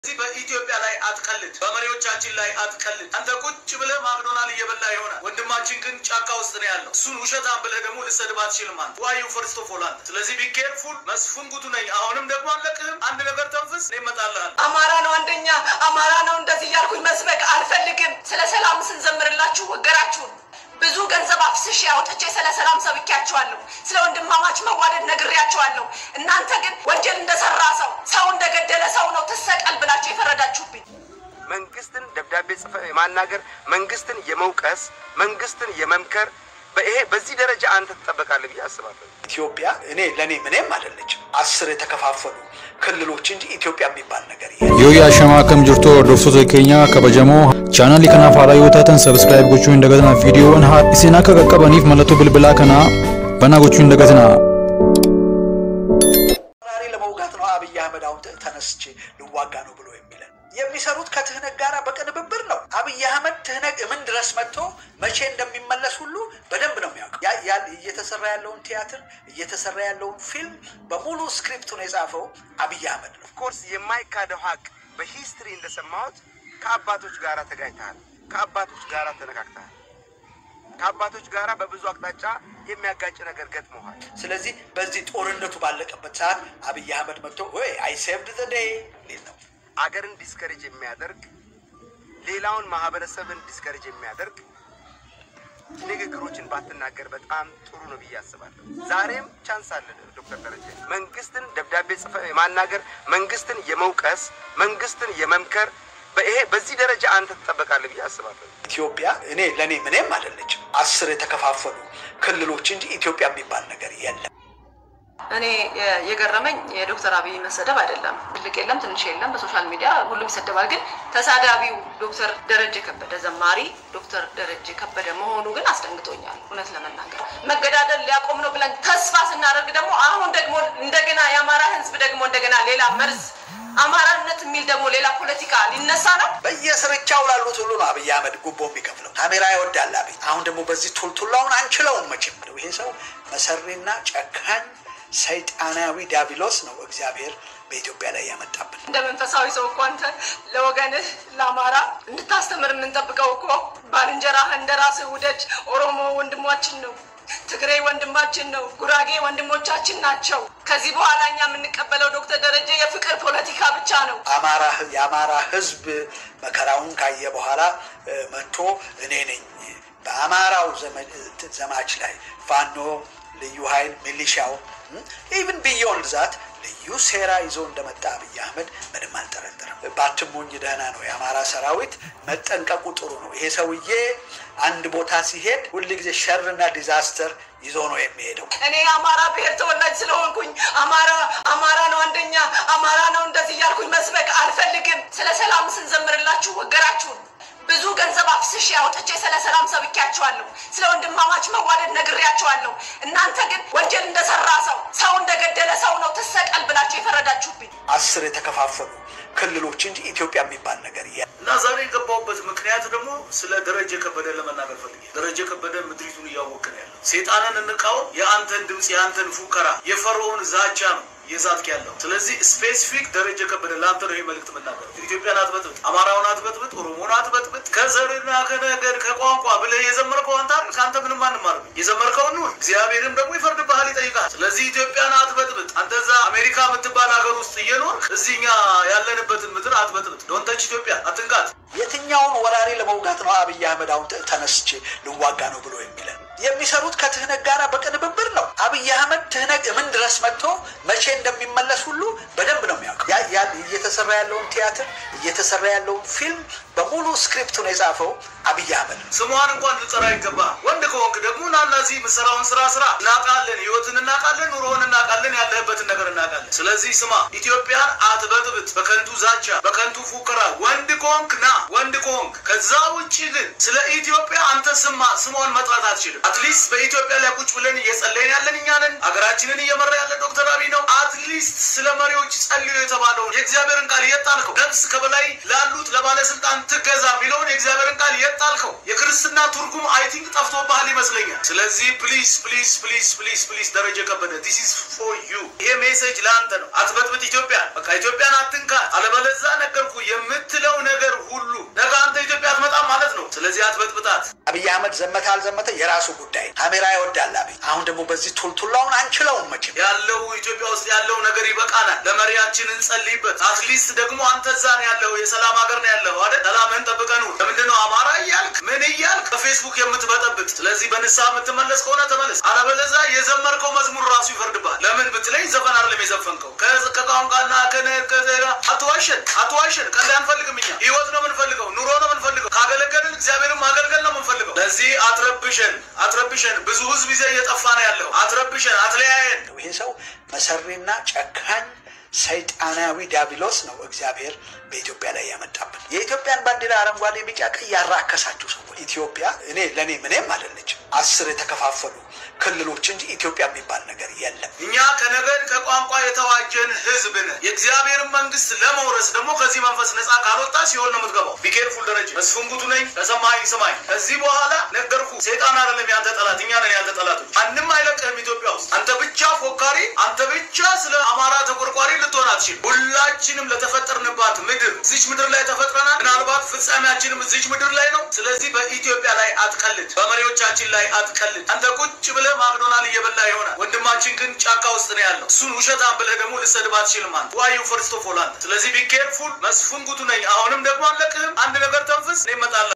እዚህ በኢትዮጵያ ላይ አትቀልድ፣ በመሪዎቻችን ላይ አትቀልድ። አንተ ቁጭ ብለህ ማክዶናል እየበላ ይሆናል። ወንድማችን ግን ጫካ ውስጥ ነው ያለው። እሱን ውሸታም ብለህ ደግሞ ልሰድብ አትችልም። አንተ ዋዩ ፈርስት ኦፍ ኦል አንተ። ስለዚህ ቢኬርፉል መስፍን ጉቱ ነኝ። አሁንም ደግሞ አለቅህም። አንድ ነገር ተንፍስ፣ እኔ እመጣልሃለሁ። አማራ ነው አንደኛ፣ አማራ ነው እንደዚህ እያልኩኝ መስበክ አልፈልግም። ስለ ሰላም ስንዘምርላችሁ ወገራችሁን ብዙ ገንዘብ አፍስሼ አውጥቼ ስለ ሰላም ሰብኬያቸዋለሁ። ስለ ወንድማማች መዋደድ ነግሬያቸዋለሁ። እናንተ ግን ወንጀል እንደሰራ ሰው ሰው እንደገደለ ሰው ነው ትሰቀል ብላችሁ የፈረዳችሁብኝ። መንግስትን ደብዳቤ ጽፈ የማናገር መንግስትን የመውቀስ መንግስትን የመምከር በይሄ በዚህ ደረጃ አንተ ትጠበቃለህ ብዬ አስባለሁ። ኢትዮጵያ እኔ ለእኔ ምንም አይደለችም። አስር የተከፋፈሉ ክልሎች እንጂ ኢትዮጵያ የሚባል ነገር የለም። yoo yaashama akkam jirtu hordoftoota keenya kabajamoo chaanaalii kanaaf haaraa yoo taatan sabskiraayib gochuu hin dagatinaa viidiyoowwan haa isin akka qaqqabaniif mallattoo bilbilaa kanaa banaa gochuu hin dagatinaa ወራሪ ለመውጋት ነው አብይ አህመድ አሁን ተ- ተነስቼ ልዋጋ ነው ብሎ የሚለን የሚሰሩት ከትህነግ ጋር በቅንብብር ነው። አብይ አህመድ ትህነግ ምን ድረስ መጥቶ መቼ እንደሚመለስ ሁሉ በደንብ ነው የሚያውቀው። ያ- ያ- እየተሰራ ያለውን ቲያትር እየተሰራ ያለውን ፊልም በሙሉ ስክሪፕቱን የጻፈው አብይ አህመድ ነው። ኦፍኮርስ የማይካደው ሀቅ በሂስትሪ እንደሰማሁት ከአባቶች ጋር ተጋጭተሃል፣ ከአባቶች ጋር ተነካክተሃል፣ ከአባቶች ጋር በብዙ አቅጣጫ የሚያጋጭ ነገር ገጥመዋል። ስለዚህ በዚህ ጦርነቱ ባለቀበት ሰዓት አብይ አህመድ መጥቶ ወይ አይ ሴቭድ ዘ ዴይ ሊል ነው። አገርን ዲስከሬጅ የሚያደርግ ሌላውን ማህበረሰብን ዲስከሬጅ የሚያደርግ ንግግሮችን ባትናገር በጣም ጥሩ ነው ብዬ አስባለሁ። ዛሬም ቻንስ አለ ዶክተር ደረጀ መንግስትን ደብዳቤ ጽፈ የማናገር መንግስትን የመውቀስ መንግስትን የመምከር በይሄ በዚህ ደረጃ አንተ ትጠበቃለህ ብዬ አስባለሁ። ኢትዮጵያ እኔ ለእኔ ምንም አይደለችም። አስር የተከፋፈሉ ክልሎች እንጂ ኢትዮጵያ የሚባል ነገር የለም። እኔ የ- የገረመኝ የዶክተር አብይ መሰደብ አይደለም። ትልቅ የለም ትንሽ የለም፣ በሶሻል ሚዲያ ሁሉም ይሰደባል። ግን ተሳዳቢው ዶክተር ደረጀ ከበደ ዘማሪ ዶክተር ደረጀ ከበደ መሆኑ ግን አስደንግጦኛል። እውነት ለመናገር መገዳደል ሊያቆም ነው ብለን ተስፋ ስናደርግ ደግሞ አሁን ደግሞ እንደገና የአማራ ሕዝብ ደግሞ እንደገና ሌላ መርዝ አማራነት የሚል ደግሞ ሌላ ፖለቲካ ሊነሳ ነው። በየስርቻው ላሉት ሁሉ ነው አብይ አህመድ ጉቦ የሚከፍለው። ካሜራ ይወዳል አብይ። አሁን ደግሞ በዚህ ቱልቱላውን አንችለውም መቼም ነው። ይሄ ሰው መሰሪና ጨካኝ ሰይጣናዊ ዲያብሎስ ነው እግዚአብሔር በኢትዮጵያ ላይ ያመጣብን። እንደ መንፈሳዊ ሰው እኮ አንተ ለወገንህ ለአማራ እንድታስተምር የምንጠብቀው እኮ ባልንጀራህ እንደ ራስህ ውደድ። ኦሮሞ ወንድማችን ነው፣ ትግሬ ወንድማችን ነው፣ ጉራጌ ወንድሞቻችን ናቸው። ከዚህ በኋላ እኛ የምንቀበለው ዶክተር ደረጀ የፍቅር ፖለቲካ ብቻ ነው። አማራ የአማራ ህዝብ መከራውን ካየ በኋላ እ፣ መጥቶ እኔ ነኝ በአማራው ዘመ- ዘማች ላይ ፋኖ ልዩ ኃይል ሚሊሻው ኢቭን ቢዮንድ ዛት ልዩ ሴራ ይዞ እንደመጣ አብይ አህመድ ምንም አልጠረጠርም። ባትሞኝ ደህና ነው። የአማራ ሰራዊት መጠንቀቁ ጥሩ ነው። ይሄ ሰውዬ አንድ ቦታ ሲሄድ ሁልጊዜ ሸርና ዲዛስተር ይዞ ነው የሚሄደው። እኔ የአማራ ብሔር ተወላጅ ስለሆንኩኝ አማራ አማራ ነው አንደኛ፣ አማራ ነው እንደዚህ እያልኩኝ መስበክ አልፈልግም። ስለ ሰላም ስንዘምርላችሁ ወገራችሁን ብዙ ገንዘብ አፍስሼ አውጥቼ ስለ ሰላም ሰብኬያቸዋለሁ። ስለ ወንድማማች መዋደድ ነግሬያቸዋለሁ። እናንተ ግን ወንጀል እንደሰራ ሰው ሰው እንደገደለ ሰው ነው ትሰቀል ብላችሁ የፈረዳችሁብኝ። አስር የተከፋፈሉ ክልሎች እንጂ ኢትዮጵያ የሚባል ነገር የለም። እና ዛሬ የገባሁበት ምክንያት ደግሞ ስለ ደረጀ ከበደ ለመናገር ፈልጌ ደረጀ ከበደ ምድሪቱን እያወክ ነው ያለው። ሴጣንን እንቃወም። የአንተን ድምፅ የአንተን ፉከራ የፈርዖን ዛቻ ነው የዛትክ ያለው። ስለዚህ ስፔሲፊክ ደረጀ ከበደ ለአንተ ነው ይህ መልእክት መናገር። ኢትዮጵያን አትበጥብጥ፣ አማራውን አትበጥብጥ፣ ኦሮሞን አትበጥብጥ፣ ከዘርና ከነገድ ከቋንቋ ብለህ የዘመርከው አንተ አይደል? ከአንተ ምንም አንማርም። የዘመርከውን ኑር፣ እግዚአብሔርም ደግሞ ይፈርድብሃል፣ ይጠይቃል። ስለዚህ ኢትዮጵያን አትበጥብጥ። አንተ እዛ አሜሪካ የምትባል ሀገር ውስጥ እየኖርክ እዚህ እኛ ያለንበትን ምድር አትበጥብጥ። ዶንተች ኢትዮጵያ አትንካት። የትኛውን ወራሪ ለመውጋት ነው አብይ አህመድ አሁን ተ- ተነስቼ ልዋጋ ነው ብሎ የሚለን? የሚሰሩት ከትህነግ ጋር በቅንብብር ነው። አብይ አህመድ ትህነግ ምን ድረስ መጥቶ መቼ እንደሚመለስ ሁሉ በደንብ ነው የሚያውቀው። ያ- ያ- እየተሰራ ያለውን ቲያትር እየተሰራ ያለውን ፊልም በሙሉ ስክሪፕቱን የጻፈው አብይ አህመድ ነው። ስሟን እንኳን ልጠራ ይገባ። ወንድ ከሆንክ ደግሞ ናና እዚህ የምሰራውን ስራ ስራ። እናውቃለን፣ ህይወትን እናውቃለን፣ ኑሮውን እናውቃለን፣ ያለህበትን ነገር እናውቃለን። ስለዚህ ስማ፣ ኢትዮጵያን አትበጥብጥ በከንቱ ዛቻ፣ በከንቱ ፉከራ። ወንድ ከሆንክ ና፣ ወንድ ከሆንክ ከዛ ውጭ ግን ስለ ኢትዮጵያ አንተ ስማ ስሟን መጥራት አትችልም። አትሊስት በኢትዮጵያ ላይ ቁጭ ብለን እየጸለይን ያለን እኛ ነን። ሀገራችንን እየመራ ያለ ዶክተር አብይ ነው። አትሊስት ስለ መሪዎች ጸልዩ የተባለውን የእግዚአብሔርን ቃል የት ጣልከው? ነፍስ ከበላይ ላሉት ለባለስልጣን ትገዛ የሚለውን የእግዚአብሔርን ቃል የት ጣልከው? የክርስትና ትርጉም አይ ቲንክ ጠፍቶብሃል ይመስለኛል። ስለዚህ ፕሊዝ ፕሊዝ ፕሊዝ ፕሊዝ ፕሊዝ ደረጀ ከበደ ዲስ ኢዝ ፎር ዩ። ይሄ ሜሴጅ ለአንተ ነው። አትበጥብጥ ኢትዮጵያ። በቃ ኢትዮጵያን አትንካ። አለበለዛ ነገርኩ የምትለው ነገር ሁሉ ነገ አንተ ኢትዮጵያ አትመጣም ማለት ነው። ስለዚህ አትበጥብጣት። አብይ አህመድ ዘመተ አልዘመተ የራሱ ጉዳይ። ካሜራ ይወዳል አብይ። አሁን ደግሞ በዚህ ቱልቱላውን አንችለውም መቼም። ያለው ኢትዮጵያ ውስጥ ያለው ነገር ይበቃናል። ለመሪያችን እንጸልይበት። አትሊስት ደግሞ አንተ እዛ ነው ያለው፣ የሰላም ሀገር ነው ያለው አይደል? ሰላምህን ጠብቀህ ኑር። ለምንድን ነው አማራ እያልክ ምን እያልክ በፌስቡክ የምትበጠብጥ? ስለዚህ በንስሐ የምትመለስ ከሆነ ተመለስ። አለበለዛ የዘመርከው መዝሙር ራሱ ይፈርድባል። ለምን ብትለኝ ዘፈን አይደለም የዘፈንከው ከ- ከቋንቋና ከነ- ከዜራ አትዋሸን፣ አትዋሸን። ቀልድ አንፈልግም እኛ ህይወት ነው የምንፈልገው፣ ኑሮ ነው የምንፈልገው። ካገለገልን እግዚአብሔርን ማገልገል ነው የምንፈልገው። ለዚህ አትረብሸን፣ አትረብሸን። ብዙ ህዝብ ይዘህ እየጠፋ ነው ያለው። አትረብሸን፣ አትለያየን። ይሄ ሰው መሰሪና ጨካኝ ሰይጣናዊ ዲያብሎስ ነው እግዚአብሔር በኢትዮጵያ ላይ ያመጣብን። የኢትዮጵያን ባንዲራ አረንጓዴ፣ ቢጫ፣ ቀይ ያራከሳችሁ ሰዎች ኢትዮጵያ እኔ ለእኔ ምንም አይደለችም። አስር የተከፋፈሉ ክልሎች እንጂ ኢትዮጵያ የሚባል ነገር የለም። እኛ ከነገድ ከቋንቋ የተዋጀን ህዝብ ነን። የእግዚአብሔርን መንግስት ለመውረስ ደግሞ ከዚህ መንፈስ ነፃ ካልወጣ ሲሆን ነው የምትገባው። ቢኬርፉል ደረጀ መስፍን ጉቱ ነኝ። ከሰማኸኝ ስማኝ። ከዚህ በኋላ ነገርኩ። ሴጣን አይደለም ያንተ ጠላት፣ እኛ ነን ያንተ ጠላቶች። ማንም አይለቅህም ኢትዮጵያ ውስጥ። አንተ ብቻ ፎካሪ፣ አንተ ብቻ ስለ አማራ ተቆርቋሪ ልትሆን አትችልም። ሁላችንም ለተፈጠርንባት ምድር እዚች ምድር ላይ ተፈጥረናል። ምናልባት ፍጻሜያችንም እዚች ምድር ላይ ነው። ስለዚህ በኢትዮጵያ ላይ አትቀልድ፣ በመሪዎቻችን ላይ አትቀልድ። አንተ ቁጭ ብለህ ማክዶናል እየበላ ይሆናል። ወንድማችን ግን ጫካ ውስጥ ነው ያለው። እሱን ውሸታም ብለህ ደግሞ ልሰድብ አትችልም። አንተ ዋዩ ፈርስቶ ፎላንድ። ስለዚህ ቢኬርፉል። መስፍን ጉቱ ነኝ። አሁንም ደግሞ አለቅህም። አንድ ነገር ተንፍስ፣ እኔ እመጣለሁ።